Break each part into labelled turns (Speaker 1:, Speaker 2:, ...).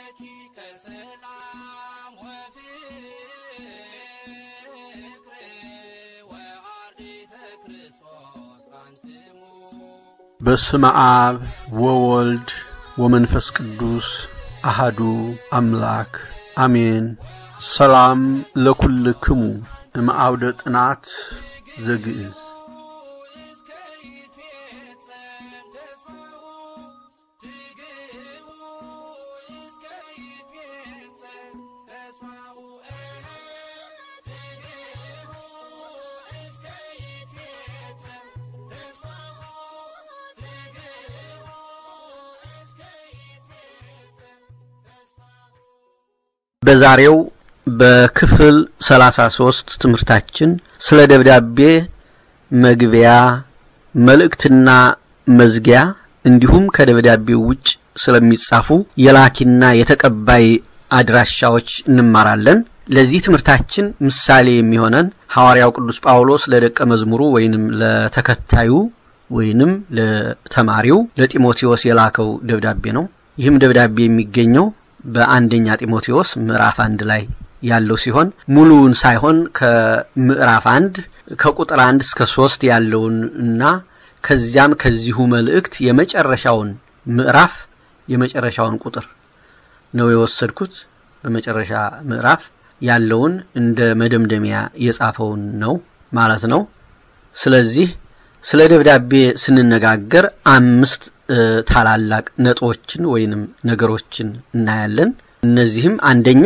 Speaker 1: ረቂቀ ሰላም ወፍቅር ወአርዲተ ክርስቶስ አንትሙ
Speaker 2: በስመ አብ ወወልድ ወመንፈስ ቅዱስ አሃዱ አምላክ አሜን። ሰላም ለኩልክሙ እምአውደ ጥናት ዘግእዝ
Speaker 1: እስከ ይትፌጸም ተስፋሁ ትግህቡ እስከ ይትፌጸም ተስፋሁ ትግህቡ እስከ ይትፌጸም ተስፋሁ ትግህቡ እስከ ይትፌጸም ተስፋሁ
Speaker 2: በዛሬው በክፍል 33 ትምህርታችን ስለ ደብዳቤ መግቢያ፣ መልእክትና መዝጊያ እንዲሁም ከደብዳቤው ውጭ ስለሚጻፉ የላኪና የተቀባይ አድራሻዎች እንማራለን። ለዚህ ትምህርታችን ምሳሌ የሚሆነን ሐዋርያው ቅዱስ ጳውሎስ ለደቀ መዝሙሩ ወይንም ለተከታዩ ወይንም ለተማሪው ለጢሞቴዎስ የላከው ደብዳቤ ነው። ይህም ደብዳቤ የሚገኘው በአንደኛ ጢሞቴዎስ ምዕራፍ አንድ ላይ ያለው ሲሆን ሙሉውን ሳይሆን ከምዕራፍ አንድ ከቁጥር አንድ እስከ ሶስት ያለውን እና ከዚያም ከዚሁ መልእክት የመጨረሻውን ምዕራፍ የመጨረሻውን ቁጥር ነው የወሰድኩት። በመጨረሻ ምዕራፍ ያለውን እንደ መደምደሚያ የጻፈውን ነው ማለት ነው። ስለዚህ ስለ ደብዳቤ ስንነጋገር አምስት እ፣ ታላላቅ ነጥቦችን ወይንም ነገሮችን እናያለን። እነዚህም አንደኛ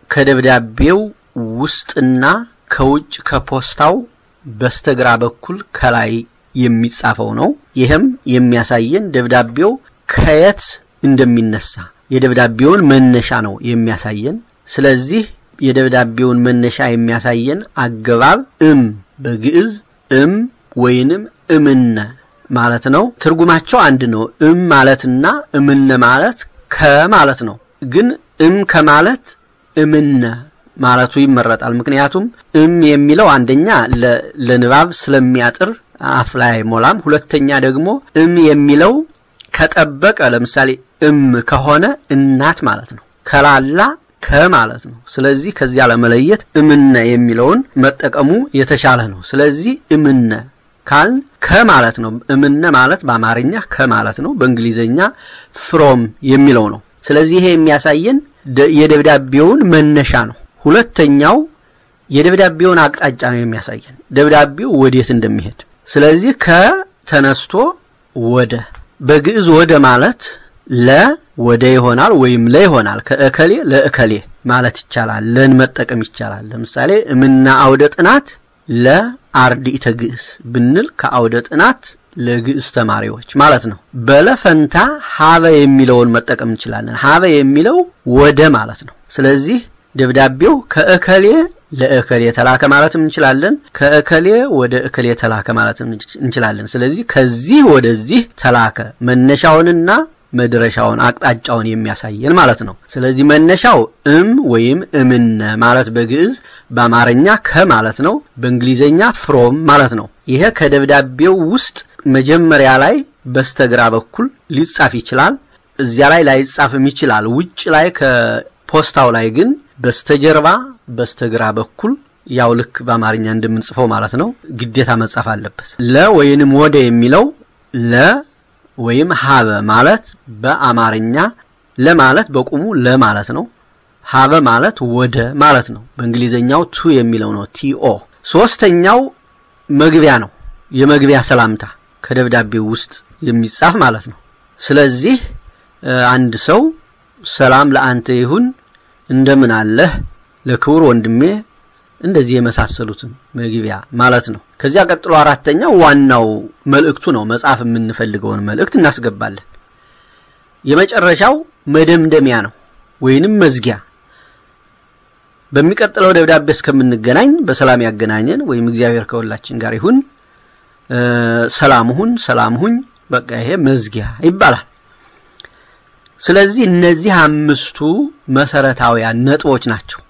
Speaker 2: ከደብዳቤው ውስጥና ከውጭ ከፖስታው በስተግራ በኩል ከላይ የሚጻፈው ነው። ይህም የሚያሳየን ደብዳቤው ከየት እንደሚነሳ የደብዳቤውን መነሻ ነው የሚያሳየን። ስለዚህ የደብዳቤውን መነሻ የሚያሳየን አገባብ እም በግዕዝ እም ወይንም እምነ ማለት ነው። ትርጉማቸው አንድ ነው። እም ማለትና እምነ ማለት ከማለት ነው። ግን እም ከማለት እምነ ማለቱ ይመረጣል። ምክንያቱም እም የሚለው አንደኛ ለ- ለንባብ ስለሚያጥር አፍ ላይ አይሞላም። ሁለተኛ ደግሞ እም የሚለው ከጠበቀ ለምሳሌ እም ከሆነ እናት ማለት ነው። ከላላ ከማለት ነው። ስለዚህ ከዚያ ለመለየት እምነ የሚለውን መጠቀሙ የተሻለ ነው። ስለዚህ እምነ ካልን ከማለት ነው። እምነ ማለት በአማርኛ ከማለት ነው። በእንግሊዘኛ ፍሮም የሚለው ነው። ስለዚህ ይሄ የሚያሳየን ደ- የደብዳቤውን መነሻ ነው። ሁለተኛው የደብዳቤውን አቅጣጫ ነው የሚያሳየን ደብዳቤው ወዴት እንደሚሄድ። ስለዚህ ከተነስቶ ወደ በግዕዝ ወደ ማለት ለ ወደ ይሆናል ወይም ለ ይሆናል። ከእከሌ ለእከሌ ማለት ይቻላል። ለን መጠቀም ይቻላል። ለምሳሌ እምና አውደ ጥናት ለአርድእተ ግዕዝ ብንል ከአውደ ጥናት ለግዕዝ ተማሪዎች ማለት ነው። በለ ፈንታ ሀበ የሚለውን መጠቀም እንችላለን። ሀበ የሚለው ወደ ማለት ነው። ስለዚህ ደብዳቤው ከእከሌ ለእከሌ ተላከ ማለትም እንችላለን። ከእከሌ ወደ እከሌ ተላከ ማለትም እንችላለን። ስለዚህ ከዚህ ወደዚህ ተላከ መነሻውንና መድረሻውን አቅጣጫውን የሚያሳየን ማለት ነው። ስለዚህ መነሻው እም ወይም እምነ ማለት በግዕዝ በአማርኛ ከማለት ነው። በእንግሊዘኛ ፍሮም ማለት ነው። ይሄ ከደብዳቤው ውስጥ መጀመሪያ ላይ በስተግራ በኩል ሊጻፍ ይችላል። እዚያ ላይ ላይጻፍም ይችላል። ውጭ ላይ ከፖስታው ላይ ግን በስተጀርባ በስተግራ በኩል ያው ልክ በአማርኛ እንደምንጽፈው ማለት ነው ግዴታ መጻፍ አለበት። ለ ወይንም ወደ የሚለው ለ ወይም ሀበ ማለት በአማርኛ ለማለት በቁሙ ለማለት ነው። ሀበ ማለት ወደ ማለት ነው። በእንግሊዘኛው ቱ የሚለው ነው ቲኦ። ሶስተኛው መግቢያ ነው። የመግቢያ ሰላምታ ከደብዳቤው ውስጥ የሚጻፍ ማለት ነው። ስለዚህ እ፣ አንድ ሰው ሰላም ለአንተ ይሁን እንደምን አለህ ለክቡር ወንድሜ እንደዚህ የመሳሰሉትን መግቢያ ማለት ነው። ከዚያ ቀጥሎ አራተኛው ዋናው መልእክቱ ነው። መጻፍ የምንፈልገውን መልእክት እናስገባለን። የመጨረሻው መደምደሚያ ነው ወይንም መዝጊያ። በሚቀጥለው ደብዳቤ እስከምንገናኝ በሰላም ያገናኘን ወይም እግዚአብሔር ከሁላችን ጋር ይሁን። እ፣ ሰላም ሁን፣ ሰላም ሁኝ። በቃ ይሄ መዝጊያ ይባላል። ስለዚህ እነዚህ አምስቱ መሰረታዊያን ነጥቦች ናቸው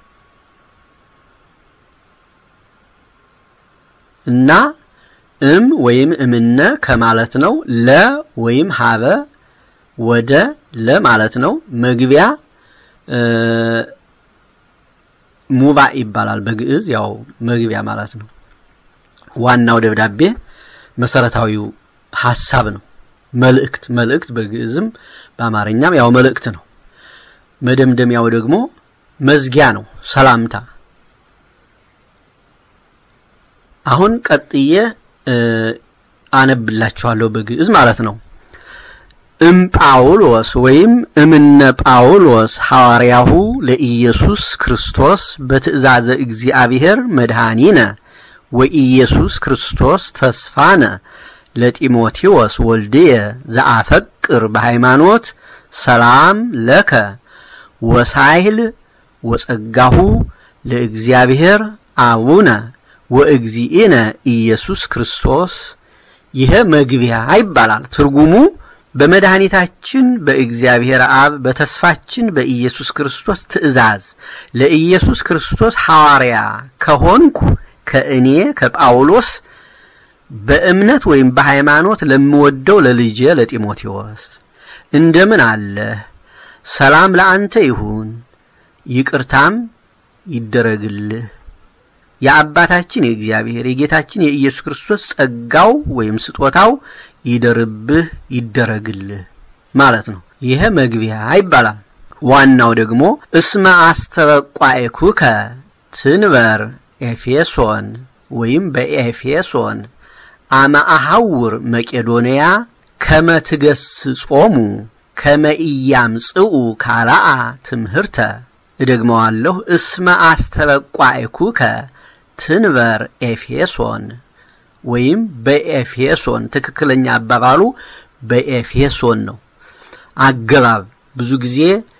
Speaker 2: እና እም ወይም እምነ ከማለት ነው። ለ ወይም ሀበ ወደ ለ ማለት ነው። መግቢያ ሙባእ ይባላል በግዕዝ ያው መግቢያ ማለት ነው። ዋናው ደብዳቤ መሰረታዊው ሀሳብ ነው። መልእክት መልእክት በግዕዝም በአማርኛም ያው መልእክት ነው። መደምደሚያው ደግሞ መዝጊያ ነው፣ ሰላምታ። አሁን ቀጥዬ አነብላችኋለሁ በግዕዝ ማለት ነው። እም ጳውሎስ ወይም እምነ ጳውሎስ ሐዋርያሁ ለኢየሱስ ክርስቶስ በትእዛዘ እግዚአብሔር መድኃኒነ ወኢየሱስ ክርስቶስ ተስፋነ ለጢሞቴዎስ ወልድየ ዘአፈቅር በሃይማኖት ሰላም ለከ ወሳይል ወጸጋሁ ለእግዚአብሔር አቡነ ወእግዚእነ ኢየሱስ ክርስቶስ። ይሄ መግቢያ ይባላል። ትርጉሙ በመድኃኒታችን በእግዚአብሔር አብ በተስፋችን በኢየሱስ ክርስቶስ ትእዛዝ ለኢየሱስ ክርስቶስ ሐዋርያ ከሆንኩ ከእኔ ከጳውሎስ በእምነት ወይም በሃይማኖት ለምወደው ለልጄ ለጢሞቴዎስ እንደምን አለህ? ሰላም ለአንተ ይሁን፣ ይቅርታም ይደረግልህ። የአባታችን የእግዚአብሔር የጌታችን የኢየሱስ ክርስቶስ ጸጋው ወይም ስጦታው ይደርብህ ይደረግልህ ማለት ነው። ይሄ መግቢያ ይባላል። ዋናው ደግሞ እስመ አስተበቋኤኩከ ትንበር ኤፌሶን ወይም በኤፌሶን አመ አሐውር መቄዶንያ ከመ ትገስጾሙ ከመ ኢያምጽኡ ካልአ ትምህርተ። እደግመዋለሁ። እስመ አስተበቋኤኩከ ትንበር ኤፌሶን ወይም በኤፌሶን ትክክለኛ አባባሉ በኤፌሶን ነው። አገባብ ብዙ ጊዜ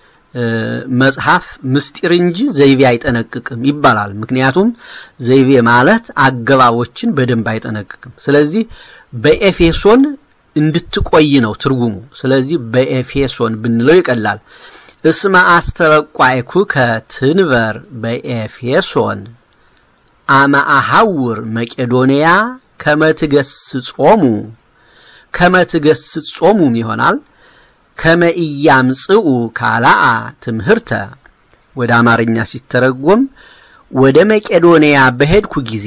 Speaker 2: መጽሐፍ ምስጢር እንጂ ዘይቤ አይጠነቅቅም ይባላል። ምክንያቱም ዘይቤ ማለት አገባቦችን በደንብ አይጠነቅቅም። ስለዚህ በኤፌሶን እንድትቆይ ነው ትርጉሙ። ስለዚህ በኤፌሶን ብንለው ይቀላል። እስመ አስተበቋይኩከ ትንበር በኤፌሶን አመ አሐውር መቄዶንያ ከመ ትገስጾሙ ከመ ትገስጾሙም ይሆናል ከመ ኢያምጽኡ ካልአ ትምህርተ ወደ አማርኛ ሲተረጎም ወደ መቄዶንያ በሄድኩ ጊዜ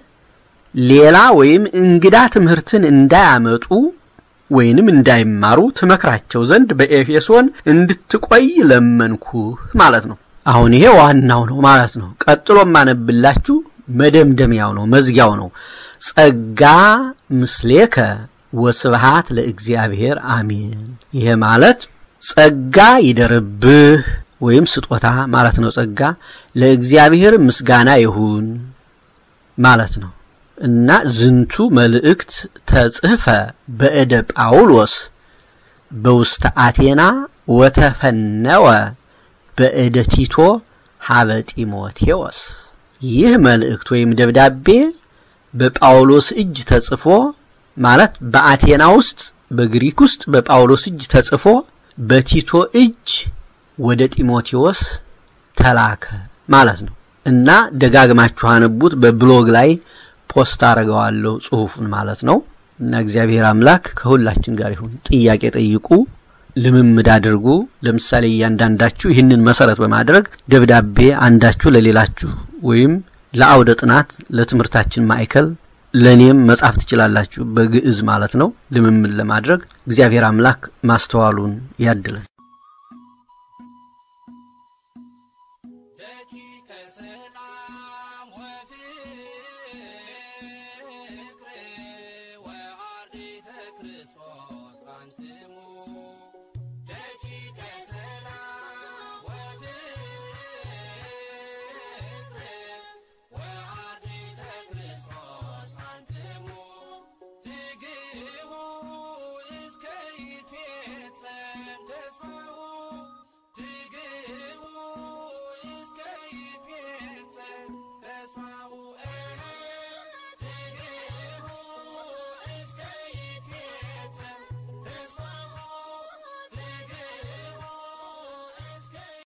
Speaker 2: ሌላ ወይም እንግዳ ትምህርትን እንዳያመጡ ወይንም እንዳይማሩ ትመክራቸው ዘንድ በኤፌሶን እንድትቆይ ለመንኩ ማለት ነው። አሁን ይሄ ዋናው ነው ማለት ነው። ቀጥሎ ማነብላችሁ መደምደሚያው ነው፣ መዝጊያው ነው። ጸጋ ምስሌከ ወስብሃት ለእግዚአብሔር አሜን። ይሄ ማለት ጸጋ ይደርብህ ወይም ስጦታ ማለት ነው። ጸጋ ለእግዚአብሔር ምስጋና ይሁን ማለት ነው እና ዝንቱ መልእክት ተጽሕፈ በእደ ጳውሎስ በውስተ አቴና ወተፈነወ በእደ ቲቶ ሀበ ጢሞቴዎስ። ይህ መልእክት ወይም ደብዳቤ በጳውሎስ እጅ ተጽፎ ማለት በአቴና ውስጥ በግሪክ ውስጥ በጳውሎስ እጅ ተጽፎ በቲቶ እጅ ወደ ጢሞቴዎስ ተላከ ማለት ነው እና ደጋግማችሁ አነቡት። በብሎግ ላይ ፖስት አደርገዋለሁ ጽሁፉን ማለት ነው እና እግዚአብሔር አምላክ ከሁላችን ጋር ይሁን። ጥያቄ ጠይቁ፣ ልምምድ አድርጉ። ለምሳሌ እያንዳንዳችሁ ይህንን መሰረት በማድረግ ደብዳቤ አንዳችሁ ለሌላችሁ ወይም ለአውደ ጥናት ለትምህርታችን ማዕከል ለኔም መጻፍ ትችላላችሁ፣ በግዕዝ ማለት ነው። ልምምድ ለማድረግ እግዚአብሔር አምላክ ማስተዋሉን ያድለን።